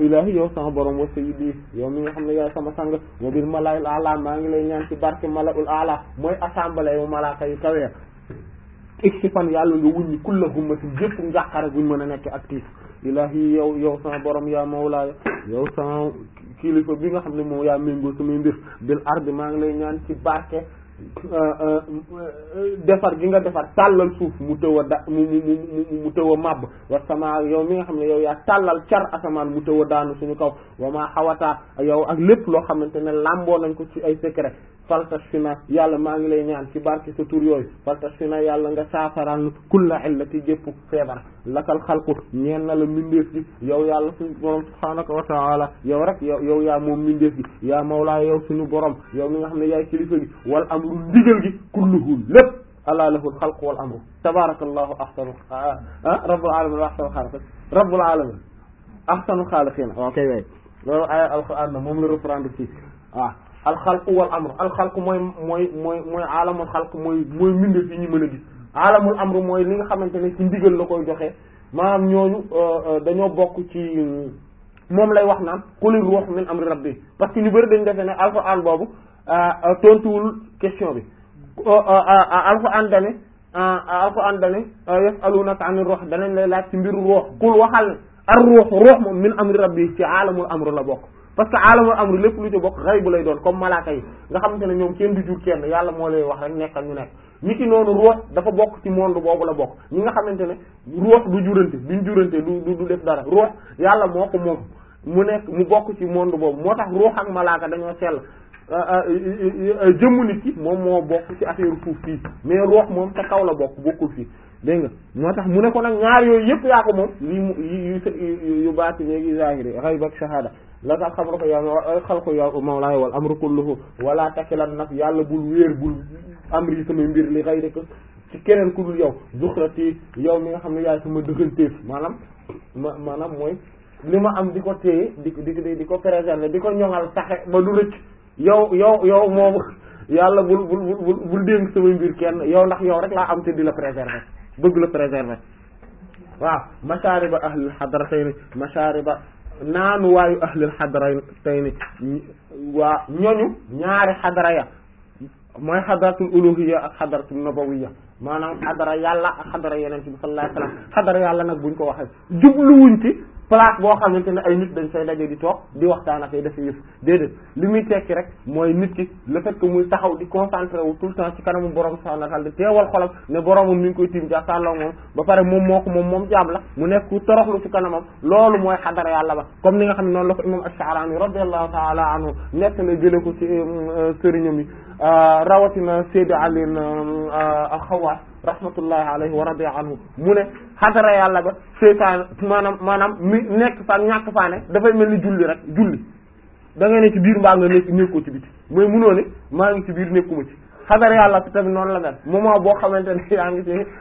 ilahi yow sama borom wa sayyidi yow mi nga xam ne yaay sama sang wa bil malaa'il a'la maa ngi lay ñaan ci barke mala'ul a'la mooy assemblée yu malaaka yu kawee iksi fan yàlla nga wuññi kulla hummatin jëpp njàqare buñ mën a nekk actif ilahi yow yow sama borom yaa mawlaaya yow sama kilifa bi nga xam ne moom yaa méngoo samay mbir bil ardi maa ngi lay ñaan ci barke defar gi nga defar tàllal suuf mu tëw a da mu mu mu mu tëw a màbb wa sama yow mi nga xam ne yow yaa tàllal car asamaan mu tëw a daanu suñu kaw wa maa xawataa yow ak lépp loo xamante ne làmboo nañ ko ci ay secret faltas fi na yàlla maa ngi lay ñaan ci barke sa tur yooyu faltas fi na yàlla nga saafaraan kulla illati jëpp feebar lakal xalqu ñeen na la mbindeef gi yow yàlla suñu borom subhaanaka wa taala yow rek yow yow yaa moom mbindeef gi yaa mawlaa yow suñu borom yow mi nga xam ne yaay kilifa gi wal amru ndigal gi kulluhu lépp ala lahul xalqu wal amru tabarakallahu ahsanu ah rabbul alamin wa ahsanu xaaliqin rabbul alamin ahsanu xaaliqin ok way loolu ay alquran na moom la reprendre ci waaw alxalqu wal amru alxalqu mooy mooy mooy mooy alamul xalq mooy mooy mbindeef yi ñu mën a gis alamul amru mooy li nga xamante ne ci ndigal la koy joxe maanaam ñooñu dañoo bokk ci moom lay wax naan qulir ruux min amri rabbi parce que ñu bëri dañ defee ne alxuraan boobu tontuwul question bi alxuraan dane alxuraan dane yasalunaka anir ruux danañ lay laaj ci mbiru ruux qul waxal ne ar ruux ruux moom min amri rabbi ci alamul amru la bokk parce que alamul amru lépp lu ci bokk xaybu lay doon comme malaaka yi nga xamante ne ñoom kenn du jur kenn yàlla moo lay wax rek nekkal ñu nekk ñi ki noonu ruux dafa bokk ci monde boobu la bokk ñi nga xamante ne ruux du jurante duñ jurante du du def dara ruux yàlla moo ko moom mu nekk mu bokk ci monde boobu moo tax ruux ak malaaka dañoo sell jëmmu nit ki moom moo bokk ci affaire suuf fii mais ruux moom ca kaw la bokk bokkul fii dégg nga moo tax mu ne ko nag ñaar yooyu yëpp yaa ko moom lii mu yu yu baati léegi zahiri xayb ak shahada la tax xam ko yaa xalqu ya mawlaaya wal amru kulluhu wala takilan nag yàlla bul wéer bul amri sama mbir li xëy rek ci keneen ku dul yow zuxrati yow mi nga xam ne yaay sama dëgganteef maanaam ma maanaam mooy li ma am di ko téye di di di ko préserver di ko ñoŋal taxe ba du rëcc yow yow yow moom yàlla bul bul bul bul dénk sama mbir kenn yow ndax yow rek laa am te di la préserver bëgg la préserver waaw mashaariba ahlil hadratayni mashaariba naanu waayu ahlil hadratayni waa ñoñu ñaari xadara ya mooy xadaratul uluhiyya ak xadaratul nabawiyya maanaam xadara yàlla ak xadara yeneen bi sallallahu alayhi wasallam xadara yàlla nag buñ ko waxee jubluwuñ ci place boo xamante ne ay nit dañ fay daje di toog di waxtaan ak ay def yëf déedéet li muy tekki rek mooy nit ki le fait que muy taxaw di concentré wu tout le temps ci kanamu borom subhanahu wa ta'ala di teewal xolam ne boromam mi ngi koy tiim jàkkaarloo moom ba pare moom moo ko moom moom jaam la mu nekk ku toroxlu ci kanamam loolu mooy xadara yàlla ba comme ni nga xam ne noonu la ko imam Ash-Sha'rani radiyallahu ta'ala anhu nekk la jële ko ci sëriñam yi rawatina Seydi Ali al-Xawaas rahmatullahi alayhi wa radiya anhu mu ne xadara yàlla ba seytaan maanaam maanaam mi nekk fa ñàkk faa ne dafay mel ni julli rek julli da ngay ne ci biir mbaa nga nekk nekkoo ci biti mooy munoo ne maa ngi ci biir nekkuma ci xadara yàlla bi tamit noonu la mel moment boo xamante ne yaa ngi ci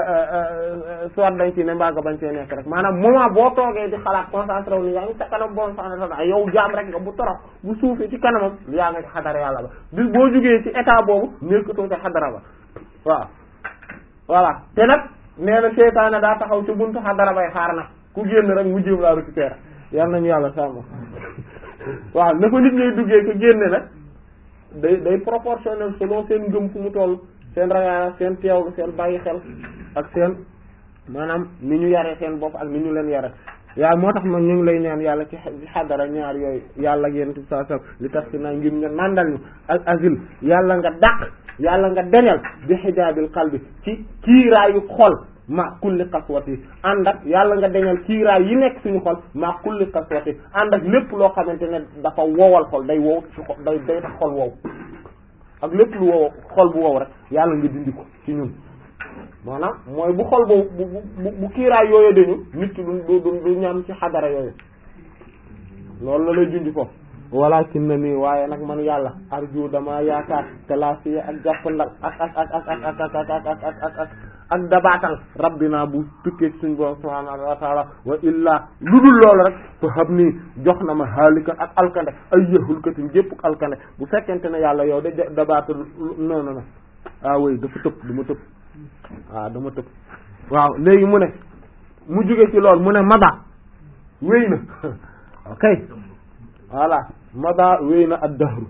soit dañ ci ne mbaa nga bañ cee nekk rek maanaam moment boo toogee di xalaat concentré wu ni yaa ngi sa kanam bon sanata yow jaam rek nga bu torox bu suufee ci kanamam yaa ngi ci xadara yàlla ba bis boo jógee ci état boobu nekkatoo ci xadara ba waaw voilà te nag nee na seytaane daa taxaw ci buntu xadara bay xaar nag ku génn rek mu jéem laa récupérer yal nañu yàlla sàmm waaw na ko nit ñuy duggee ko génne nag day day proportionnel selon seen ngëm fu mu toll seen ragal seen teewlu seen bàyyi xel ak seen maanaam ni ñu yaree seen bopp ak ni ñu leen yare yaa moo tax man ñu ngi lay ñaan yàlla ci xadara ñaar yooyu yàlla ak yéen saa saa li tax si naa ngir nga nandal ñu ak azil yàlla nga dàq yàlla nga denel bi xijaabil qalbi ci kiiraayu xol ma kulli qaswati ànd ak yàlla nga deñal kiiraay yi nekk suñu xol ma kulli qaswati ànd ak lépp loo xamante ne dafa wowal xol day wow ci xol day day tax xol wow ak lépp lu wow xol bu wow rek yàlla nga dindi ko ci ñun maanaam mooy bu xol boobu bu bu bu kiiraay yooyu dañu nit ki du du du ñam ci xadara yooyu loolu la lay junj foofu walakin na nii waaye nag man yàlla arju dama yaakaar talaasiya ak jàppandal ak ak ak ak ak ak ak ak ak ak ak ak dabaatal rabbina bu tukkee ci suñu borom subhaanahu wa taala wa illaa lu dul loolu rek fa xam nii jox na ma haalikan ak alkande ay yahulkatin gépp alkande bu fekkente ne yàlla yow de dabaatal noonu na ah oui dafa tëb du ma tëb waaw dama tëb waaw léegi mu ne mu jóge ci loolu mu ne mada wéy na ok voilà mada wéy na ad dahru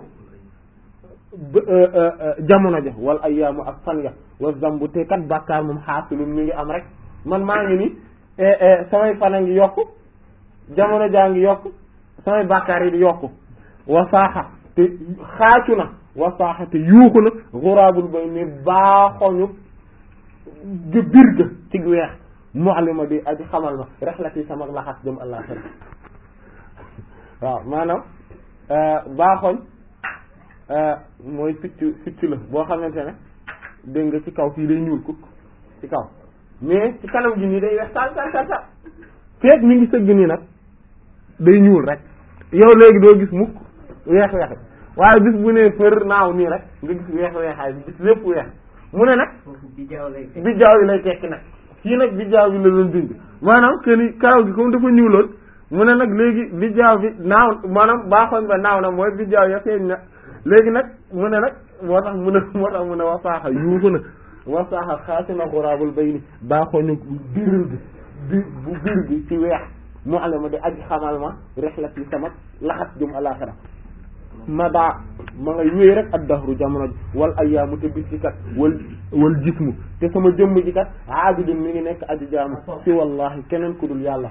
jamono ja wal ayyaamu ak fan ya wa zambu te kat bàkkaar moom xaasilum mi ngi am rek man maa ngi ni samay fan a ngi yokk jamono jaa ngi yokk samay bàkkaar yi di yokk wa saaxa te xaacu na wa saaxa te yuuxu na xuraabul bay ni baaxoñu ga bir ga ci weex mu'allima di aji xamal ma rexlati sama laxas jëm àllaxira waaw maanaam baaxoñ mooy picc picc la boo xamante ne dégg nga ci kaw fii day ñuul kuk ci kaw mais ci kanam gi nii day weex tal tal tal tal feet mi ngi sëgg nii nag day ñuul rek yow léegi doo gis mukk weex weex waaye bis bu ne fër naaw nii rek nga gis weex weexaay bi gis lépp weex mu ne nag bijaaw yi lay tekki nag kii nag bijaaw bi la doon dindi maanaam que ni karaw gi comme dafa ñuuloon mu ne nag léegi bijaaw bi naaw maanaam baaxoon ba naaw na mooy bijaaw ya feeñ na léegi nag mu ne nag moo tax mu ne moo tax mu ne wasaaxa yuuxu na wasaaxa xaasi na xuraabul bay ni baaxooñu biir bi bi bu biir bi ci weex mu ale ma di aji xamal ma rexlat yi sama laxas jëm alaxira ma daa ma ngay wéy rek ak dahru jamono ji wal ayyaamu te bis ci kat wal wal jismu te sama jëmm ji kat aabidun mi ngi nekk aji jaamu si wallahi keneen ku dul yàlla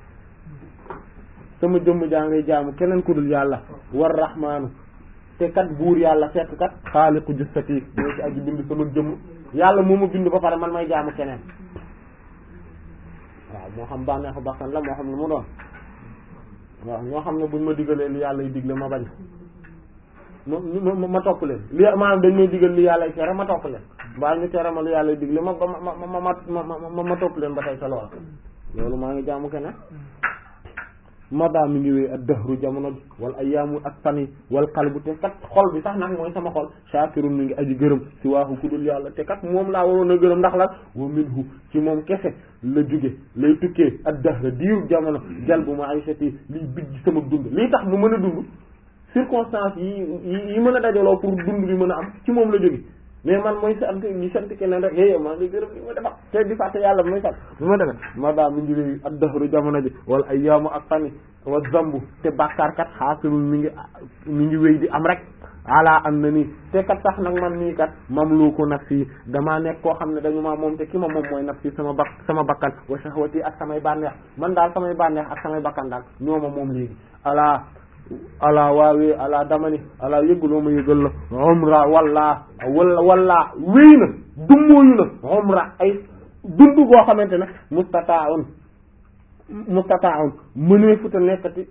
sama jëmm jaa ngay jaamu keneen ku dul yàlla war rahmaanu te kat buur yàlla fekk kat xaaliqu jussati moo ci aji bind sama jëmm yàlla moo ma bind ba pare man may jaamu keneen waaw moo xam bànneexu bakkan la moo xam ne mu doon waaw ñoo xam ne buñ ma digalee li yàlla y digle ma bañ ma ma topp leen li maanaam dañ may digal li yàlla y tere ma topp leen mbaa ñu tere ma li yàlla y digle ma ma ma ma ma ma topp leen ba tey sa loola loolu maa ngi jaamu keneen mada mi ngi wéy ak dëhru jamono bi wala ayyaamu ak fan yi wal qalbu te kat xol bi sax nag mooy sama xol shaakirun mi ngi aji gërëm si waaxu ku dul yàlla te kat moom laa waroon a gërëm ndax la wa minhu ci moom kese la jóge lay tukkee ak dëhra diiru jamono jalbu ma'ishati liy bijj sama dund lii tax mu mën a dund circonstance yi yi mën a dajaloo pour dund bi mën a am ci moom la jóge mais man mooy sant ñi sant keneen rek yéy maa ngi gërëm li ma defal te di fàtte yàlla bi may fàtte bi ma defee ma daa mi ngi wéy ak dëhru jamono ji wala ay yaamu ak fani wa zambu te bàkkaarkat xaasilul mi ngi mi ngi wéy di am rek ala am na nii te kat sax nag man nii kat mamluku nafsi damaa nekk koo xam ne dañu maa moom te ki ma moom mooy nafsi sama bak sama bakkan wa shahwati ak samay bànneex man daal samay bànneex ak samay bakkan daal ñoo ma moom léegi ala ala waawee ala damani ala yëggaloo ma yëgal la umra walla walla walla wéy na dummóoyu na umra ay dund goo xamante ne mustata'un mustata'un mënee futa nekkati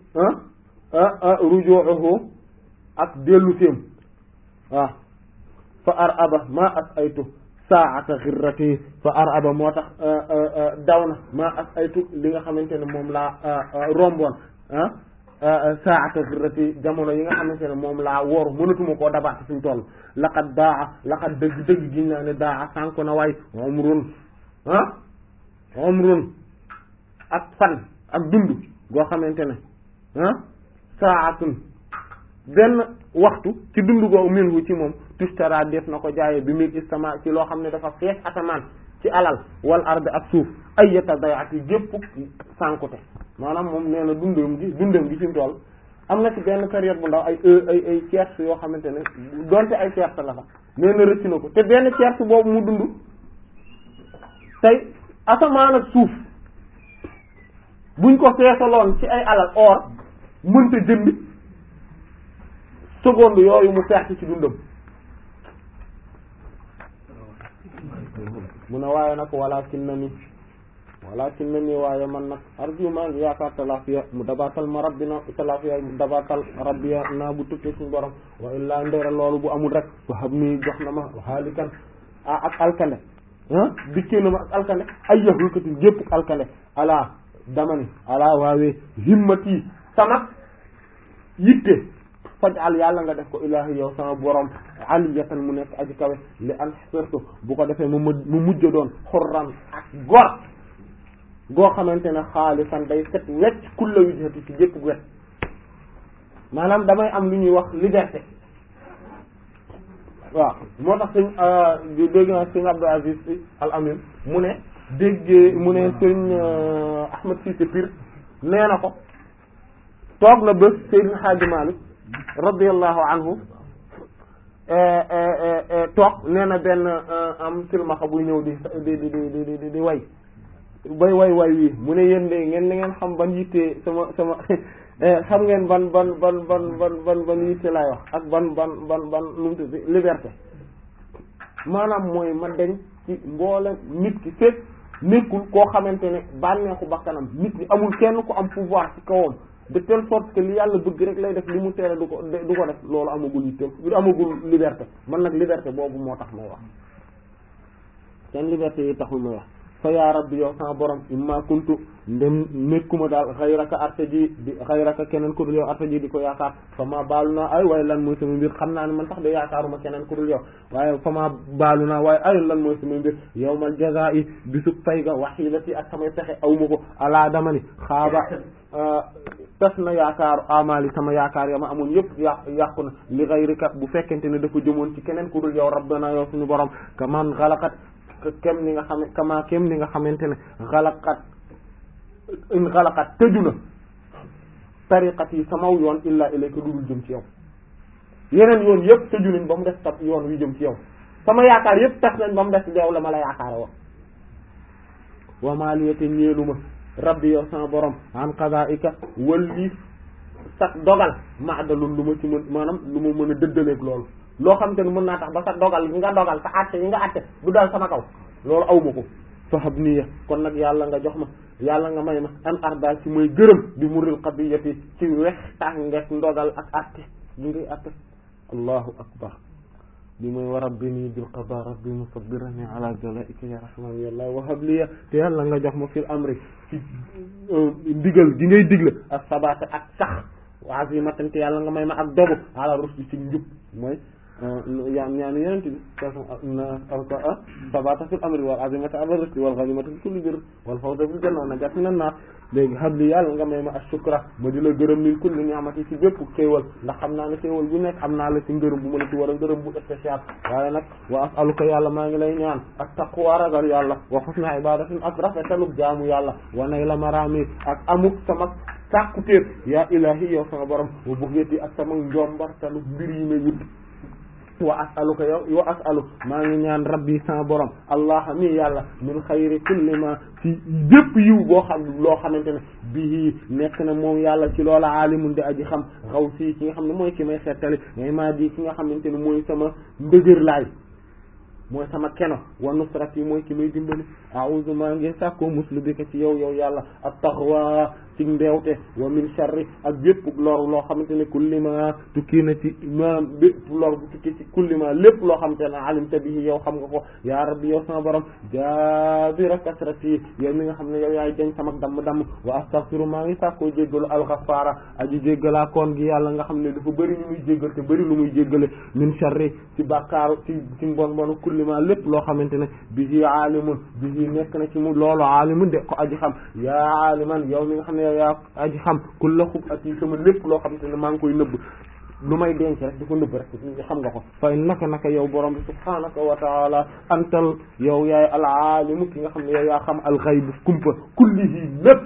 rujuuhu ak dellu séem waaw fa ar aba ma as aytu saata xirrati fa ar aba moo tax daw na ma as aytu li nga xamante ne moom laa romboon ah saata xirrati jamono yi nga xamante ne moom laa wóor mënatuma koo dabaat suñ toll laqad daa laqad dëgg dëgg gi naa ne daa sànk na waay umrun ah umrun ak fan ak dund goo xamante ne ah saatun benn waxtu ci dund goo minhu ci moom tustara def na ko jaaye bi mil istama ci loo xam ne dafa fees asamaan ci alal wal ard ak suuf ay yata dayat yi gépp sànkute maanaam moom nee na dundam gi dundam gi fi mu toll am na ci benn période bu ndaw ay ay ay tierce yoo xamante ne donte ay tierce la sax nee na rëcc na ko te benn tierce boobu mu dund tey asamaan ak suuf buñ ko feesaloon ci ay alal or mënta jënd seconde yooyu mu perte ci dundam mu ne waaye nag walakin na ni walakin na ni waaye man nag arju maa ngi yaakaar talafiya mu dabaatal ma rabbina talafiya mu dabaatal rabbiya naa bu tukkee suñu borom wa illaa ndera loolu bu amul rek fa xam ni jox na ma xaalikan a ak alkande ah dikkee na ma ak alkande ay yaxulkatin gépp alkande ala dama ni ala waawee himmati sama yitte faj al yàlla nga def ko ilaahi yow sama borom aliyatan mu nekk aji kawe li an xasartu bu ko defee mu mu mujj doon xurran ak gor goo xamante ne xaalisan day set wecc kulla wijhati ci jëpp wet maanaam damay am lu ñuy wax liberté waaw moo tax sëñ dégg naa sëñ Abdou Aziz Al Amin mu ne déggee mu ne sëñ Ahmed Cissé Pire nee na ko toog na bés Seydina Hadji Malick radiyallahu anhu toog nee na benn am silmaxa buy ñëw di di di di di di way bay way way wii mu ne yéen de ngeen na ngeen xam ban yitte sama sama xam ngeen ban ban ban ban ban ban ban yitte laay wax ak ban ban ban ban lu mu tudd liberté maanaam mooy ma deñ ci mboole nit ki fekk nekkul koo xamante ne bànneexu bakkanam nit ñi amul kenn ku am pouvoir ci kawam de telle sorte que li yàlla bëgg rek lay def li mu tere du ko du ko def loolu amagul yitte du amagul liberté man nag liberté boobu moo tax may wax seen liberté yi taxul may wax fa yaa rabbi yow sama borom imma kuntu ndem nekkuma daal xayraka arte ji di xayraka keneen ku dul yow arte ji di ko yaakaar fa ma baalu naa ay waaye lan mooy sama mbir xam naa ne man tax de yaakaaruma keneen ku dul yow waaye fa ma baalu naa waaye ay lan mooy sama mbir yawmal jazaa'i bisub pay ga waxiilati ak samay pexe awma ko alaa dama ni xaaba tas na yaakaaru amali sama yaakaar ya ma amoon yëpp yàq yàqu na li xayrika bu fekkente ne dafa jëmoon ci keneen ku dul yow rabbana yow suñu borom ka man xalaqat kem ni nga xam kama kem ni nga xamante ne xalaqat in xalaqat tëju na tariqat yi samaw yoon illa ilayka dudul jëm ci yow yeneen yoon yëpp tëju nañ ba mu des tab yoon wi jëm ci yow sama yaakaar yëpp tas nañ ba mu des yow la ma la yaakaare woon wa maliyate ñeelu ma rabbi yow sama borom an qadaika walli sa dogal maadalul lu ma ci mën maanaam lu ma mën a dëddaleeg loolu loo xam te ne mën naa tax ba sa dogal yi nga dogal sa àtte yi nga àtte du dal sama kaw loolu aw ma ko fahab niya kon nag yàlla nga jox ma yàlla nga may ma an arda ci mooy gërëm bi muril qadiyati ci wex tax ngek ndogal ak àtte yi ngay àtte allahu akbar bi mooy wa rabbini bil qada rabbi musabbirani ala jalaika ya rahman yàlla wahab liya te yàlla nga jox ma fil amri ci ndigal gi ngay digle ak sabata ak sax azimatan te yàlla nga may ma ak dogu ala rusdi ci njub mooy yaa ñaani yenente bi a sabata fil amri wal azimata ala rusdi wal ghanimata fi kulli bir wal fawza fil janna wa najat minan nar léegi xam li yàlla nga may ma ashukra ma di la gërëm min kulli ni'mati ci bépp xéewal ndax xam naa ne xéewal bu nekk am naa la ci ngërëm bu ma la ci war a ngërëm bu spécial waaye nag wa as'aluka yàlla maa ngi lay ñaan ak taqwa ragal yàlla wa husna ibadatin ak rafetaluk jaamu yàlla wa nay la marami ak amuk sama sàkkutéef yaa ilahi yow sama borom wa bughiyati ak sama njombartalu mbir yi may wut wa as'aluka yow wa as'alu maa ngi ñaan rabbi sama borom allah mi yàlla min xayri kulli ma ci bépp yiw boo xam loo xamante ne bii nekk na moom yàlla ci loola aalimun di aji xam xaw si ki nga xam ne mooy ki may xettali ngay maa di ki nga xamante ne mooy sama ndëgër laay mooy sama keno wa nusrat yi mooy ki may dimbali a'udhu maa ngi sàkkoo muslu bi ka ci yow yow yàlla at taxwa ci mbeewte wa min sharri ak bépp lor loo xamante ne kulli ma tukki na ci maanaam bépp lor bu tukki ci kulli ma lépp loo xamante ne alimta bihi yow xam nga ko ya rabbi yow sama borom jaabira kasrati yow mi nga xam ne yow yaay jañ sama damm-damm wa astaghfiru maa ngi sàkkoo jéggalu alxafaara aji jéggalaa koon gi yàlla nga xam ne dafa bëri lu muy jéggal te bëri lu muy jéggale min sharri ci bàkkaaru ci ci mbon mbonu kulli ma lépp loo xamante ne bihi aalimun bihi nekk na ci mu loolu aalimun de ko aji xam yaa aaliman yow mi nga xam ne yow yaa aji xam kulla xub at yi sama lépp loo xamante ne maa ngi koy nëbb lu may denc rek di ko nëbb rek xam nga ko fay naka naka yow borom bi subhaanaka wa taala antal yow yaay al aalimu ki nga xam ne yow yaa xam al xaybu kumpa kullihi lépp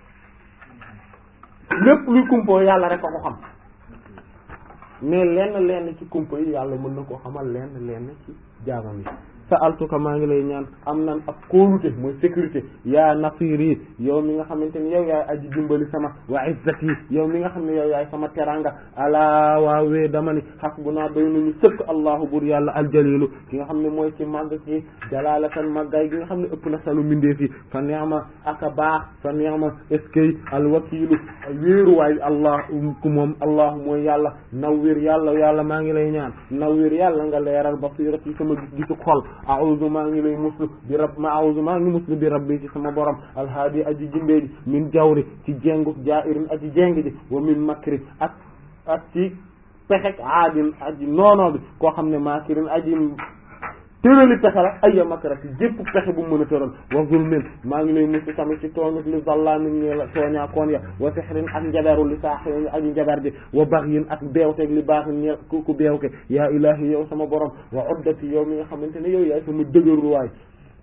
lépp luy kumpoo yàlla rek a ko xam mais lenn lenn ci kumpa yi yàlla mën na koo xamal lenn lenn ci jaamam yi sa'altuka maa ngi lay ñaan am nan ak kóolute mooy sécurité yaa nasiri yow mi nga xamante ne yow yaay aji dimbali sama wa izzati yow mi nga xam ne yow yaay sama teranga alaa waawee dama ni hasbuna doy nañu sëkk allahu bur yàlla aljalilu ki nga xam ne mooy ci màgg ci jalalatan màggaay gi nga xam ne ëpp na salu mindee fi fa ni'ma aka baax fa ni'ma eskay alwakilu wéeruwaay allah ku moom allah mooy yàlla nawwir yàlla yàlla maa ngi lay ñaan nawwir yàlla nga leeral basirati sama gisu xol a'udhu maa ngi lay muslu bi rab ma a'udhu maa ngi muslu bi rabbi ci sama borom alhaadi aji jindee ji min jawri ci jengu jairin aji jeng ji wa min makri ak ak ci pexek aadin aji noonoo bi koo xam ne makirin aji tërali pexe la ayya makrati jépp pexe bu mu mën a tëral wa zulmin maa ngi lay muslu tamit ci tooñut li zallamin ñe la tooñaa koon ya wa sihrin ak njaberu li saaxirin aji njaber ji wa baxyin ak beewteeg li baaxin ñe ku ku beewke yaa ilahi yow sama borom wa uddati yow mi nga xamante ne yow yaay sama dëgëruwaay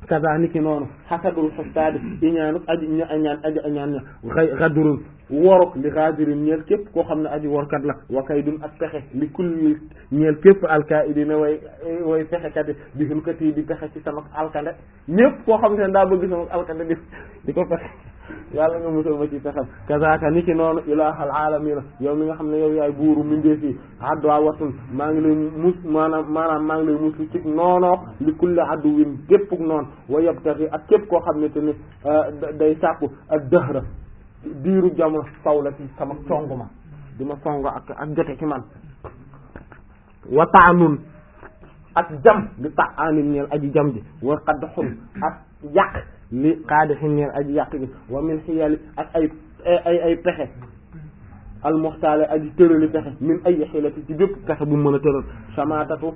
kaza niki noonu xasadul xustaadi iñaanuk aji ña añaan aji añaan ña xay xadurun woruk li xaadirin ñeel képp koo xam ne aji workat la wa kaydun ak pexe li kulli ñeel képp alkaidina way way pexekat yi bi hulkat yi di pexe ci sama alkande ñépp koo xam ne daa bëgg sama alkande di di ko pexe yàlla nga musal ma ci pexem kazaka niki noonu ilahal alamina yow mi nga xam ne yow yaay buuru mindee fii adduwaa watun maa ngi lay mus maanaam maanaam maa ngi lay musu ci noonoo li kulli addu win képpuk noonu wa yabtaxi ak képp koo xam ne te ni day sàkku ak dëhra diiru jamono saw la ci sama song ma di ma song ak ak jote ci man wa taanun ak jam li tax anin ñeel aji jam ji wa xadd xun ak yàq li xaadi xin ñeel aji yàq gi wa min xiyali ak ay ay ay pexe almuxtaale aji tërali pexe min ay xilati ci bépp pexe bu mën a tëral samaatatu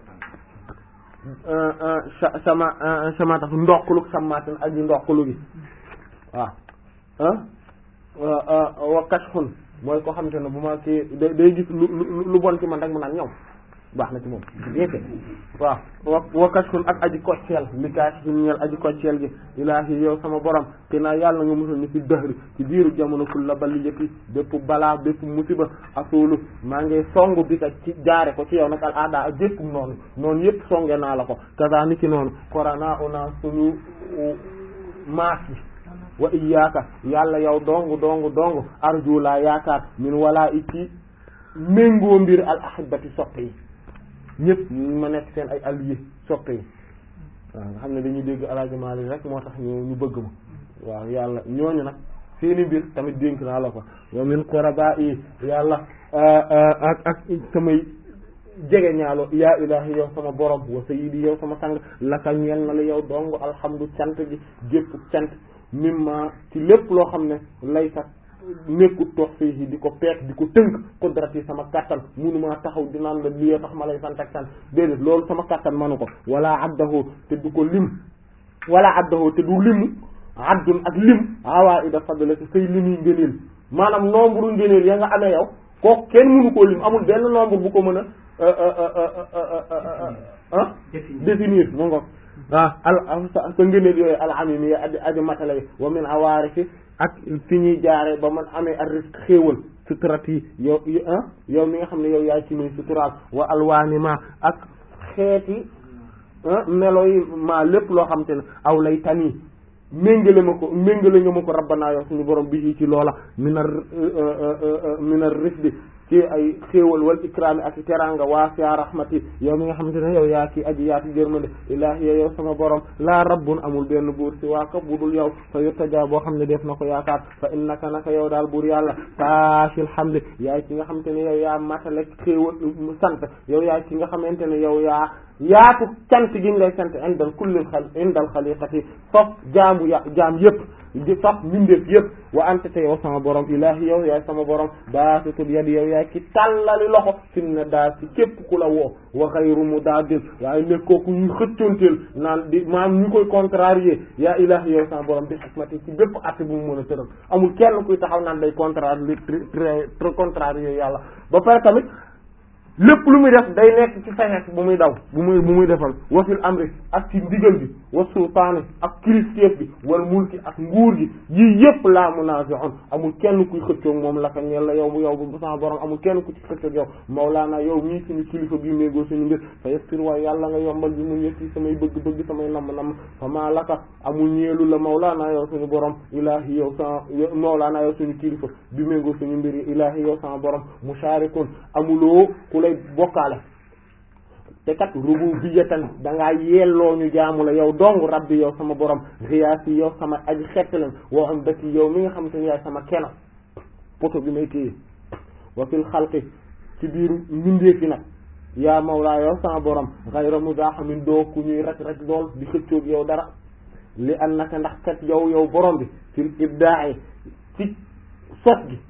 sama samaatatu ndoqlu samaatin aji ndoqlu gi waaw wa kashfun mooy ko xamante ne bu ma kii day day gis lu lu bon ci man rek mu naan ñëw baax na ci moom bien fait waaw wa wa kashfun ak aji kocceel li kaas fi ñeel aji kocceel gi ilaahi yow sama borom te naa yàlla nga musal ni fi dëhri ci biiru jamono kul la bali yëppi bépp balaa bépp musiba asuulu maa ngi songu bi ka ci jaare ko ci yow nag al aada ak bépp noonu noonu yëpp songe naa la ko kaza ni ki noonu korana una suñu maas bi wa iyyaka yàlla yow dong dong dong arju laa yaakaar min wala i ci méngoo mbir al ahibati soppe yi ñëpp ma nekk seen ay alliés soppe yi waaw nga xam ne dañuy dégg alaajumaali rek moo tax ñu ñu bëgg ma waaw yàlla ñooñu nag seeni mbir tamit dénk naa la ko wa min quraba yi yàlla ak ak samay jege ñaalo yaa ilahi yow sama borom wa sayyidi yow sama sang laka ñeel na la yow dong alhamdu cant gi gépp cant mimma ci lépp loo xam ne lay sax nekkut toog fii di ko peek di ko tënk qudrat yi sama kattan munumaa taxaw di naan la lii tax ma lay sant ak sant déedéet loolu sama kattan manu ko wala addahu te du ko lim wala addahu te du limu addun ak lim awaida fadla ci say limi ngëneel maanaam nombre ngëneel ya nga amee yow kooku kenn mënu koo lim amul benn nombre bu ko mën a ah définir mu ngo waaw al sa ngëneel yooyu al amimi ya aji aji matale wa min awaarifi ak fi ñuy jaare ba man amee ar risque xéewal suturat yi yow ah yow mi nga xam ne yow yaay ci muy suturaal wa alwaani ma ak xeeti melo yi ma lépp loo xam te ne aw lay tanii méngale ma ko méngale nga ma ko rabbanaa yow suñu borom bi ci loola minar minar risque ci ay xéewal wal ikraami ak teranga waasiya rahmati yow mi nga xamante ne yow yaa ki aji yaati jërmande ilaahi yow sama borom laa rabbun amul benn buur si waa ka budul yow fa yurtaja boo xam ne def na ko yaakaar fa innaka naka yow daal buur yàlla saashil hamdi yaay ki nga xamante ne yow yaa matale xéewal sant yow yaay ki nga xamante ne yow yaa yaatu cant gi ñu lay sant indal kulli xal indal xaliqati foof jaamu ya jaam yëpp di faf mbindeef yëpp wa anta te yow sama borom ilaahi yow yaay sama borom baasitul yadi yow yaay ki tàllali loxo fi mu ne daa ci képp ku la woo wa xayru mudaadil waaye nekk kooku ñu xëccoonteel naan di maam ñu koy contrarier yaa ilaahi yow sama borom bi xikmati ci bépp at bu mu mën a tëral amul kenn kuy taxaw naan day contrarier très contrarier yàlla ba pare tamit lépp lu muy def day nekk ci fexeek bu muy daw bu muy bu muy defal wasil amri ak ci ndigal bi wa sultaani ak kilifteef bi wal mulki ak nguur gi yii yëpp laa munaazi'un amul kenn kuy xëccoog moom la ka ñeel la yow bu yow bu sama borom amul kenn ku ci xëccoog yow mawlaana yow mii suñu kilifa bi méngoo suñu mbir fa yassir waaye yàlla nga yombal bi mu ñetti samay bëgg-bëgg samay namm-namm fa maa laka amul ñeelu la mawlaana yow suñu borom ilaahi yow sama mawlaana yow suñu kilifa bi méngoo suñu mbir yi ilaahi yow sama borom musharikun amuloo ku lay bokkaale te kat rububiyatan dangaa yelloo ñu jaamu la yow dong rabbi yow sama borom riyaasi yow sama aji xettalam woo am dëkk yow mi nga xamante ni yaay sama keno poto bi may téye wa fil xalqi ci biiru mbindeef yi nag yaa mawlaa yow sama borom xayra mudaaxamin doo ku ñuy rek rek dool di xëccoog yow dara li annaka ndax kat yow yow borom bi fil ibdaa'i ci sos gi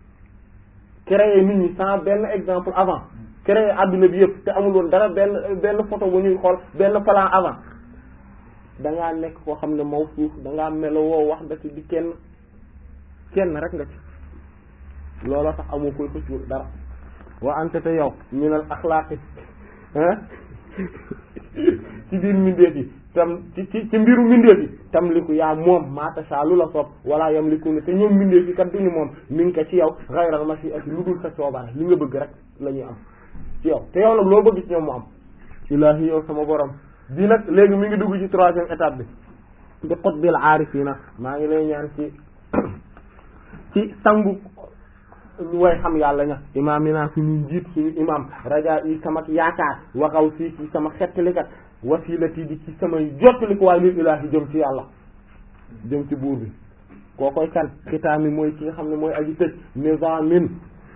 créer nit ñi sans benn exemple avant créer adduna bi yëpp te amul woon dara benn benn photo bu ñuy xool benn plan avant dangaa nekk koo xam ne maw suuf dangaa melo woo wax da ci di kenn kenn rek nga ci looloo tax amoo koy xëccu dara wa ante te yow minal axlaaqi ci biir mbindeef yi tam ci ci ci mbiru mbindeef yi tam liku yaa moom maatasha lu la soob wala yam liku ne te ñoom mbindeef yi kat duñu moom mi ngi ko ci yow xayral mashi'ati lu dul sa coobare li nga bëgg rek la ñuy am ci yow te yow nag loo bëgg ci ñoom mu am ilaahi yow sama borom bii nag léegi mi ngi dugg ci troisième étape bi di qutbil aarifina maa ngi lay ñaan ci ci sangu way xam yàlla ña imaam yi naa suñu njiit suñu imam raja yi sama yaakaar waxaw si ci sama xettalikat wasilati di ci samay jottali ko waaye lil ilaahi jëm ci yàlla jëm ci buur bi koo koy kan xitaami mooy ki nga xam ne mooy aji tëj nizamin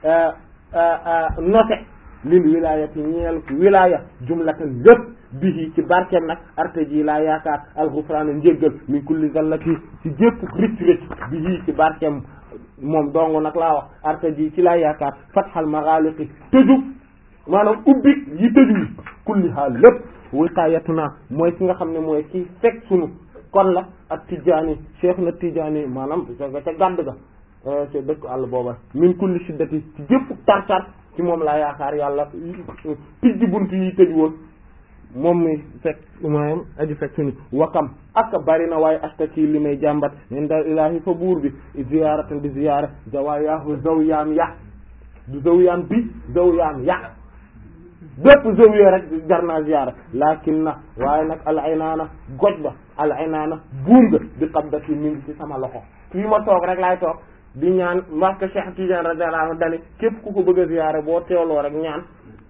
note lil wilayati ñeel wilaya jumlatan lépp bihi ci barkeem nag arte ji laa yaakaar alxufraana njéggal min kulli zallati ci jépp ricc ricc bihi ci barkeem moom dong nag laa wax arte ji ci laa yaakaar fatxal maghaliqi tëju maanaam ubbi yi tëju yi kulli haal lépp wiqayatuna mooy ki nga xam ne mooy ki fekk sunu kon la ak tijaani cheikh na tijaani maanaam ca ca gàdd ga ca dëkk àll booba min kulli shiddati ci jépp tar-tar ci moom laa yaakaar yàlla tijji bunt yi tëj woon moom mi fekk maanaam aji fekk suñu wakam ak bari na waaye astaki li may jàmbat min dal ilaahi fa buur bi ziyaaratan bi ziyaara zawaayahu zawyaam ya du zawyaan bi zawyaam ya bépp zawiya rek jar naa ziyaara lakin na waaye nag al aynaana goj ba al aynaana buum nga bi qabdati mi ngi ci sama loxo fii ma toog rek laay toog di ñaan parce que Cheikh Tidiane radiyallahu anhu dani képp ku ko bëgg a ziyaare boo teewloo rek ñaan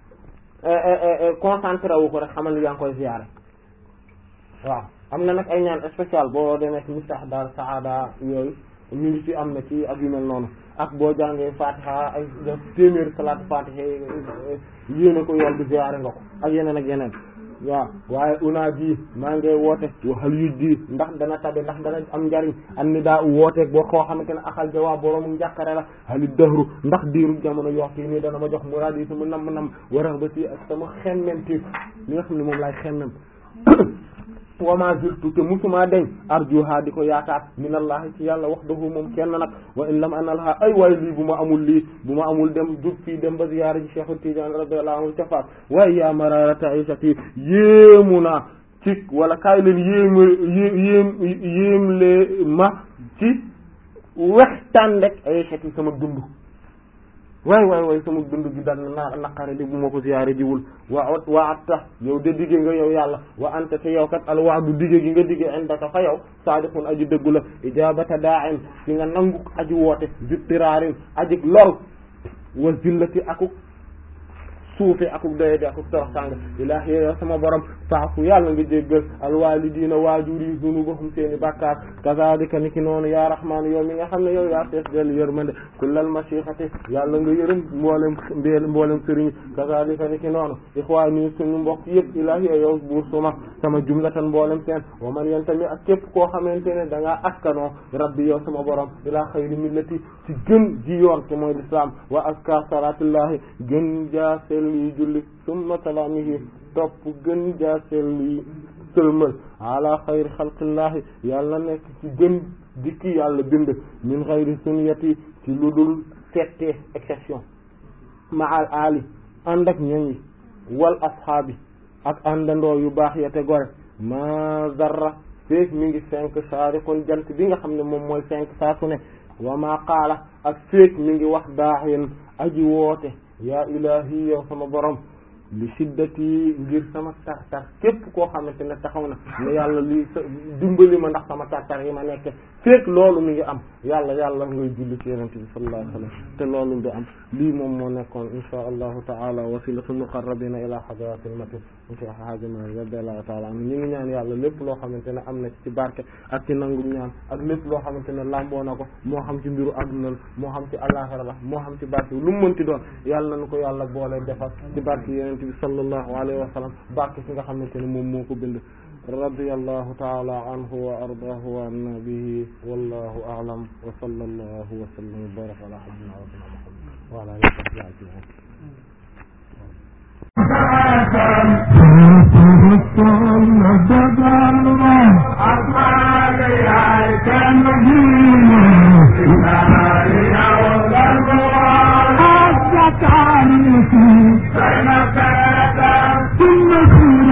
concentré wu ko rek xamal ni yaa ngi koy ziyaare waaw am na nag ay ñaan spécial boo demee ci miftah dar saada yooyu ñu ngi ci am na ci ak yu mel noonu ak boo jàngee fatiha ay téeméer salaat fatiha yéene ko yool di ziyaare nga ko ak yeneen ak yeneen waaw waaye una ji maa ngi woote waxal yu ji ndax dana tabe ndax dana am njariñ an ni daa wooteeg boo xoo xamante ne axal jawaab boroomu njàqare la halit dahru ndax diiru jamono yoxti nii dana ma jox muraad yi sama nam nam warax ba ci ak sama xemmemtiif li nga xam ne moom laay xemmem wama zirtu te musuma deñ arjuha di ko yaakaar minallahi ci yàlla wahdahu moom kenn nag wa in lam analha ay waay lii bu ma amul lii bu ma amul dem jug fii dem ba ziyaara ji Cheikh Tidiane radiyallahu anhu ca Fass waaye yaa mararata aysati yéemu naa ci wala kaay leen yéema yéem yéemle ma ci wextaan rek aysati sama dund waay waay waay sama dund gi dal na naqare di bu ma ko ziyaare jiwul wa wa atta yow de digge nga yow yàlla wa anta te yow kat al waadu digge gi nga digge indaka fa yow saadiqun aji dëggu la ijabata da'in ci nga nangu aji woote zittiraarin aji lor wa zillati akuk suufe akuk doye di akuk torox tàng ilaahi yow sama borom faafu yàlla nga jéggal alwalidiina waajur yi zunubahum seeni bàkkaar kazalika ni ki noonu yaa rahmaan yow mi nga xam ne yow yaa fees del yërmande kullal mashiixati yàlla nga yërëm mboolem mbeel mboolem sëriñ kazalika ni ki noonu ixwaani suñu mbokk yëpp ilaahi yow buur suma sama jumlatan mboolem seen wa man yantami ak képp koo xamante ne da ngaa askanoo rabbi yow sama borom ilaa xayri millati ci gën ji yoon te mooy l'islam wa aska salatullahi gën jaa selli julli summa salaamihi topp gën jaa selli sëlmal ala xayri xalqillahi yàlla nekk ci gën dikki yàlla bind min xayri sunniyati ci lu dul settee exception ma al ali ànd ak ñoñ yi wal ashaabi ak àndandoo yu baax ya te gore ma zarra feek mi ngi cinq saariqun jant bi nga xam ne moom mooy cinq saa su ne wa ma qaala ak feek mi ngi wax daaxin aji woote yaa ilahi yow sama borom li shiddati ngir sama tar-tar képp koo xamante ne taxaw na ne yàlla li sa dimbali ma ndax sama tar-tar yi ma nekk fekk loolu mi ngi am yàlla yàlla ngay julli ci yonent bi sallallahu alayhi wa sallam te loolu du am lii moom moo nekkoon insha allahu taala wasilatu muqarrabina ila hadratil matin insha hajima radiyallahu taala anhu ñu ngi ñaan yàlla lépp loo xamante ne am na ci barke ak ci nangu ñaan ak lépp loo xamante ne lamboo na ko moo xam ci mbiru adduna la moo xam ci àllaxira la moo xam ci barke lu mu mënti doon yàlla nañu ko yàlla boole defal ci barke yonent bi sallallahu alayhi wa sallam barke ci nga xamante ne moom moo ko bind radiyallahu ta'ala anhu wa ardaahu wa anna bihi wallahu a'lam wa sallallahu wa sallam wa baraka ala sayyidina wa ala alihi wa sahbihi ajma'in ثم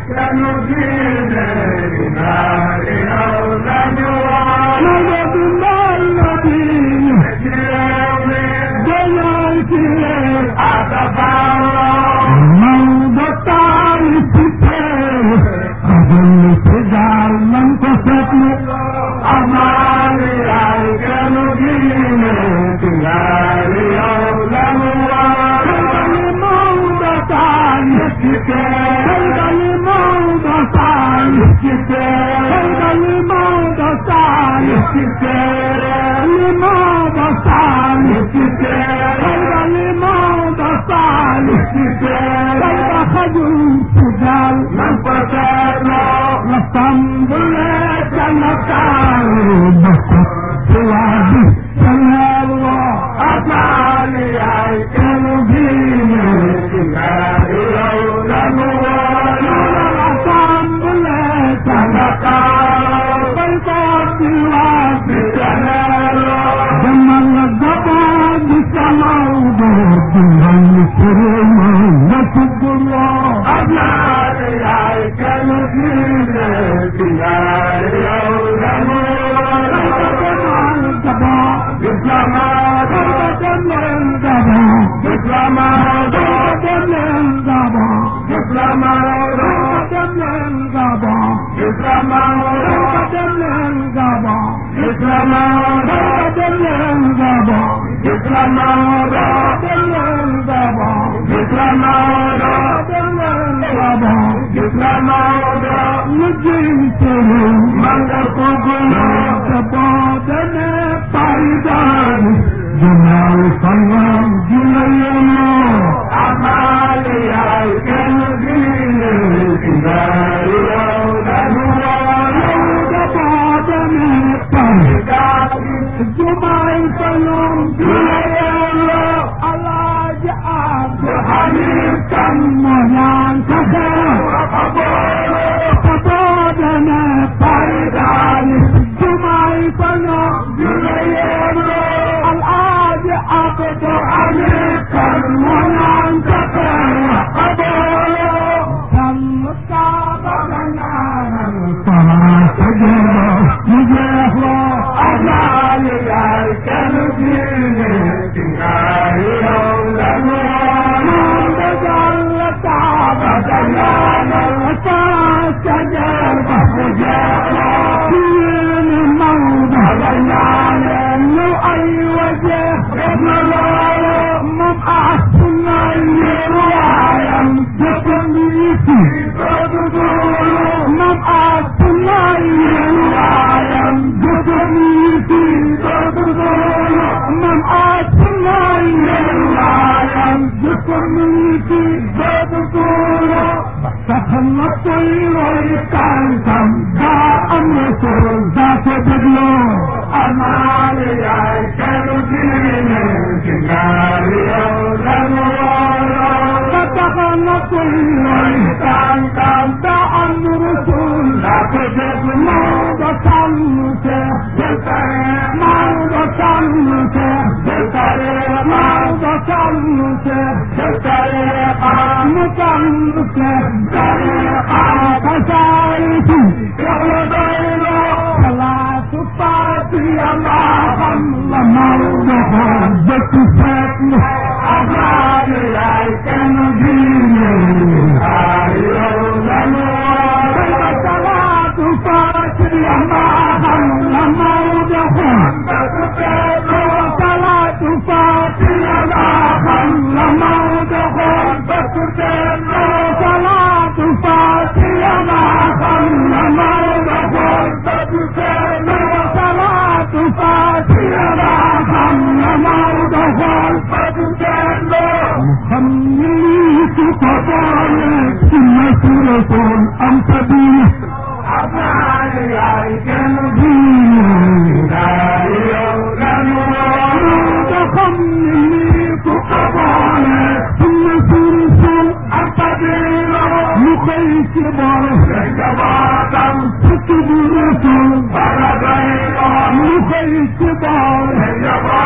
ci bool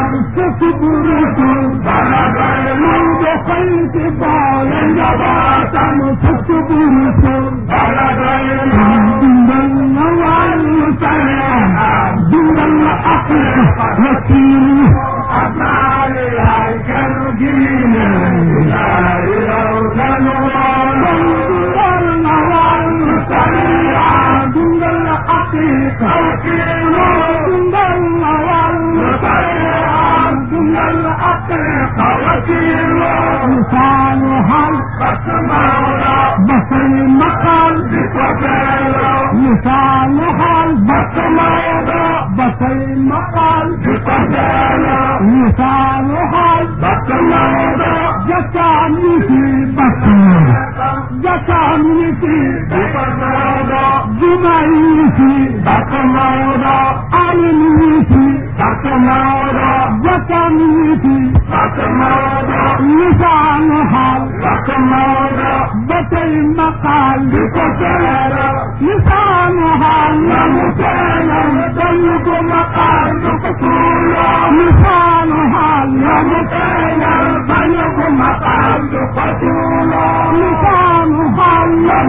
لسانها بصر المقال لسانها بصر المقال لسانها جسامي في بطن جسامي في جمعي في علمي في جسامي في لسانها بطر المقال لسانها بلغ مقال لسانها بلغ مقال لسانها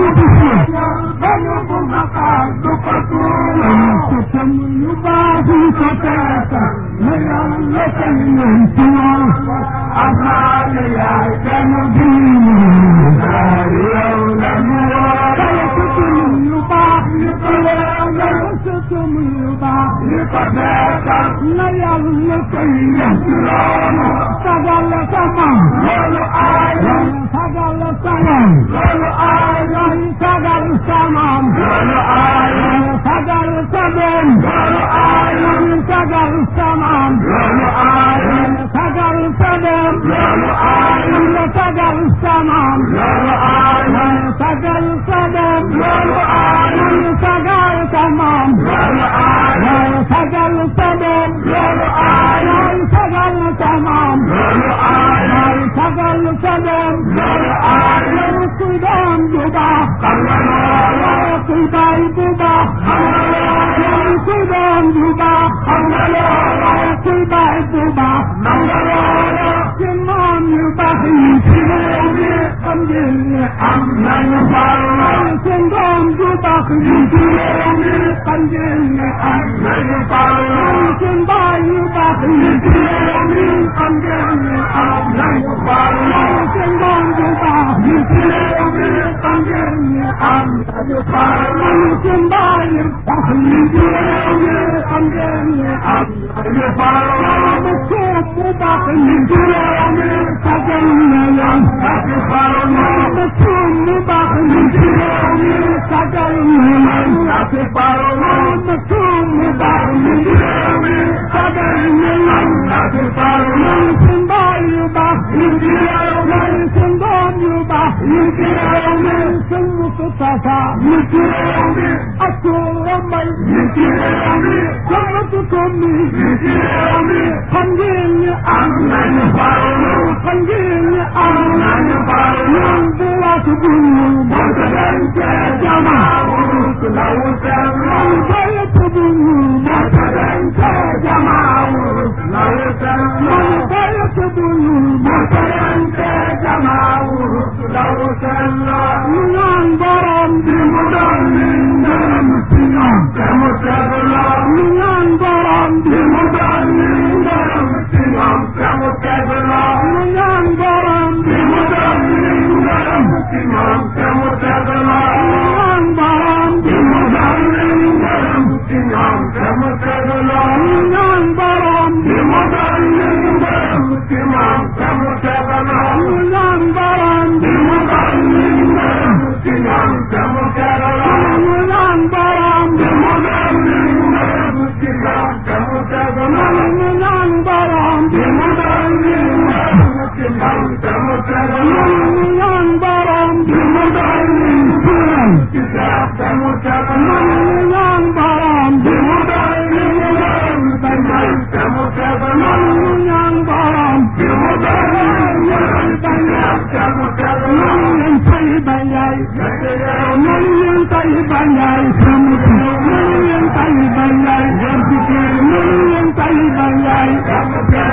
بلغ مقال ستم يباهي فتاة ليالك الانتوى أمال يا جنبين ستم يباهي ستم يباهي ليالك الانتوى سجل سمام سجل سمام سجل سمام سجل سمام سجل سمام سجل سمام سجل سمام سجل سمام سجل سمام سجل سمام سجل سمام سجل سمام سودان جدا سودان جدا سودان جدا سودان جدا جمان يبحي قمجل أمن سندان جدا قمجل أمن سندان يبحي قمجل أمن سندان جدا قمجل أمن سندان يبحي قمجل أمن مكتوب مباقي تجلى مكتوب مباقي تجلى مكتوب مباقي تجلى سندان يباقي سندان يباقي سمت تفا أكل مي سمت كمي خنجيني أمن خنجيني أمن من بلاد بنيو مرتدنك جماعة لو سمع جاية بنيو مرتدنك جماعة لو سمع جاية بنيو مرتدنك جماعة لو سمع من برم بمدن درم سنام كمتبلا من برم بمدن درم سنام كمتبلا من برم بمدن درم سنام كمتبلا من برم بمدن درم سنام كمتبلا من برم بمدن درم سنام كمتبلا من برم بمدن درم سنام كمتبلا من برم بمدن درم سنام كمتبلا من برم بمدن درم سنام كمتبلا من برم بمدن درم سنام كمتبلا من برم بمدن درم سنام كمتبلا من برم بمدن درم سنام كمتبلا من طيبا ياي من طيبا ياي من طيبا ياي من طيبا ياي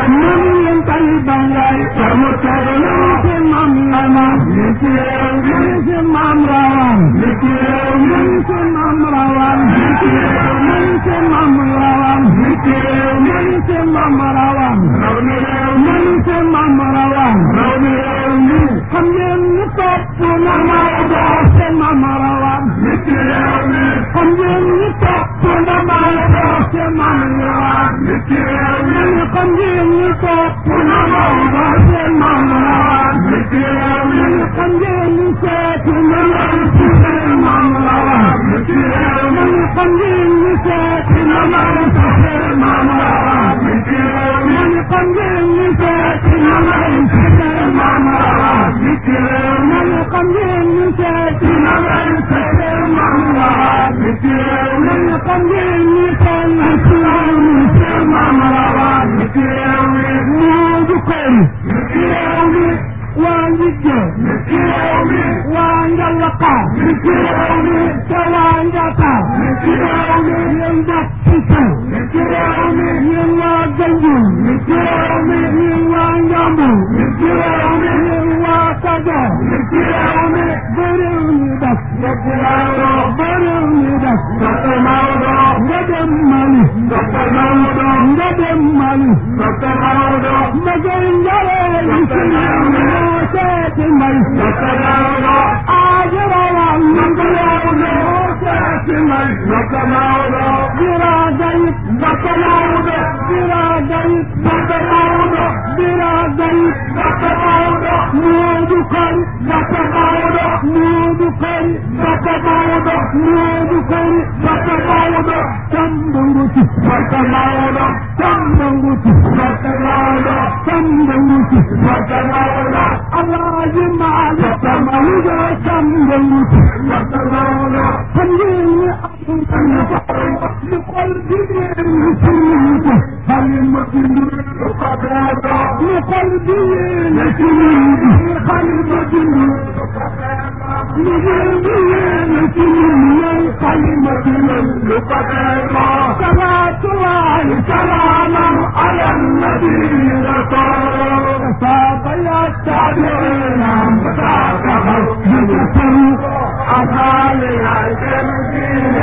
man leen tay bangay mu teglu ci mam lama li ci réew mi ci mam rawan li ci réew mi ci mam rawan li ci réew mi ci mam rawan li ci réew mi ci mam rawan raw mi réew mi ci mam rawan raw mi réew mi xam ngeen ni topp na Maodo ci mam rawan li ci réew mi xam ngeen ni topp na Maodo ci mam rawan li ci réew mi xam ngeen ni topp na Maodo ci mam rawan li ci réew mi xam ngeen ni seeti na Maodo ci mam rawan li ci réew mi xam ngeen ni seeti na Maodo ci mam rawan li ci réew mi xam ngeen ni seeti na Maodo ci mam rawan li ci réew mi xam ngeen ni seeti na Maodo ci mam rawan li ci réew mi xam ngeen ni seeti na Maodo ci mam rawan li ci réew mi moo du koy li ci réew mi waa Ndigge li ci réew mi waa Njalaqa li ci réew mi te waa Njata li ci réew mi yéen def ci kaw li ci réew mi yéen waa Ganjul li ci réew mi yéen waa Njambur li ci réew mi yéen waa Kajoor li ci réew mi ba réew mi def dëkk Maodo ba réew mi def dëkk Maodo nga dem Mali dëkk Maodo nga dem Mali dëkk Maodo ma gën njare li ci réew mi moo seeti mbay dëkk Maodo aajarawan ma gën moo seeti mbay dëkk Maodo bira gayit dëkk Maodo bira gayit dëkk Maodo bira gayit dëkk Maodo Moodu Kari dëkk Maodo Moodu Kari dëkk Maodo Moodu Kari dëkk Maodo Tambanguti dëkk Maodo Tambanguti dëkk Maodo Tambanguti dëkk Maodo Alaaji Maalik dëkk Maodo Tambanguti dëkk Maodo xam ngeen ni amul kan li xol jigéen ñi ci nit Halima Bindu ko doodo li xol jigéen ñi ci nit Halima Bindu li ngeen di yéene ci nit Halima Bindu ko doodo salaatullahi salaaman ala nabi rasul saaba ya tabiina saaba أصالي الجنة